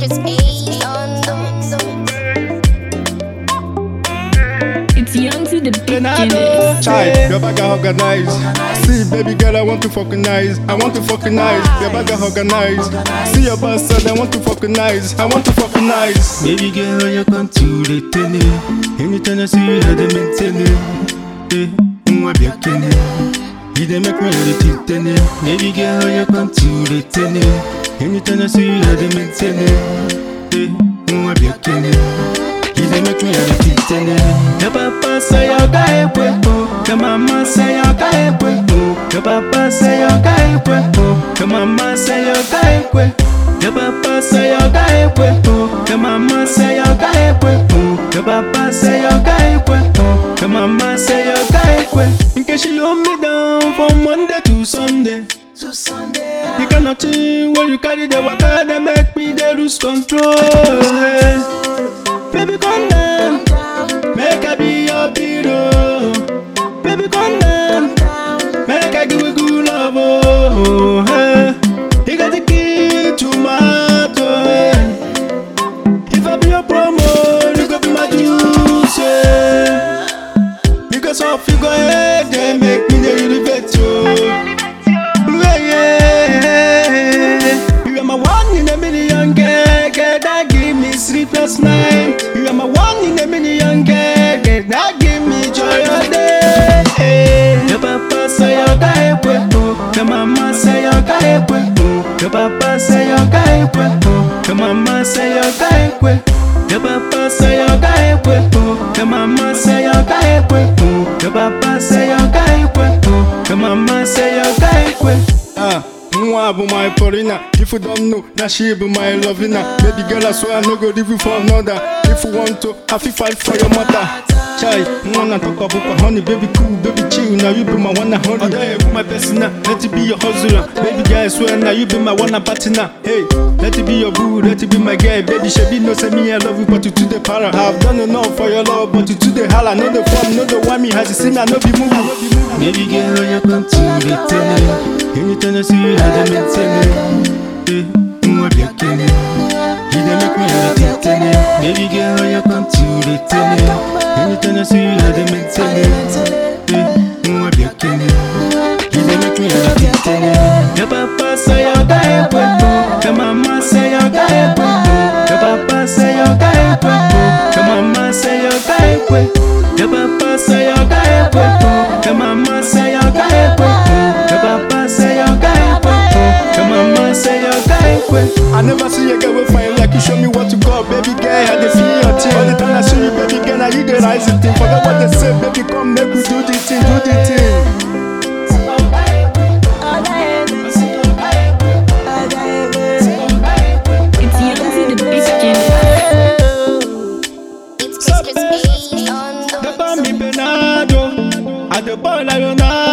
Chris A on them. It's young to the Bernardo. beginners. Chai, your bag are organized. See, baby girl, I want to fucking nice. I want to fucking nice. Your bag are organized. See your boss said I want to fucking nice. I want to fucking nice. Baby girl, you come to the tenny. Anytime I see you, I dey maintain it. Eh, mwa bien kenny. You dey make me really tenny. Baby girl, you come to the tenny. Anytime I see you, I dey maintain it. Eh, mwa bien kenny. You dey make me really tenny. Your papa say you got it, oh. Your mama say you got it, oh. Your papa say you got it, oh. Your mama say you got it, your papa say you got it, oh. Your mama say you got it, oh. Your papa say you got it, oh. Your mama say you got it, In case you hold me down from Monday to Sunday. To Sunday. You got nothing when you carry the water, they make me they lose control. Hey. Baby, come down, make I be your hero. Baby, come down, make I give you good love. Oh, hey. You got the key to my heart. Oh, hey. If I be your promo, you go be my juice. Yeah. Because of you go ahead, they make me the elevate you. Yeah, yeah. You are my one in a million, girl, girl, that give me sleepless night. You are my one in a million, girl, girl, that give me joy all day. Your papa say you got it, oh. Your mama say you got it, oh. Your papa say you got it, oh. Your mama say you got it, Your papa say you got it, oh. Your mama say you got it, oh. Your papa say you got it, oh. Your mama say you got it, Ah, Mwa bu my Paulina. If you don't know, now she be my lovina. Baby girl, I swear I no go leave you for another. If you want to, I feel fight for your mother. Chai, wanna talk about my honey, baby cool, baby chill. Now you be my one and honey. Other you be my personal, let it be your hustler. Baby girl, I swear now you be my one and partner. Hey, let it be your boo, let it be my girl. Baby, she be no say me I love you, but you to the para. I've done enough for your love, but you to the holla. No the form, no the whammy. Has you seen me, I no be movie. Baby girl, you come to the tenny. Anytime I see you, I dey maintain it. Eh, mwa bien kenny. You dey make me really tenny. Baby girl, you come to the tenny. Anytime I see you, I dey maintain it. Eh, mwa bien kenny. You dey make me really tenny. Your papa say you got it, oh. Your mama say you got it, oh. Your papa say you got it, oh. Your mama say you got it, Your papa say you got it, oh. Your mama say you got it, oh. Your papa say you got it, oh. Your mama say you got it, I never see a girl with fine like you show me what to call Baby girl, I dey feel your thing All the time I see you, baby girl, now you the rising thing Forget what they say, baby, come make we do the thing, do the thing It's young to the beginners. It's Chris Chris A on them. They call me Bernardo I the boy like Ronaldo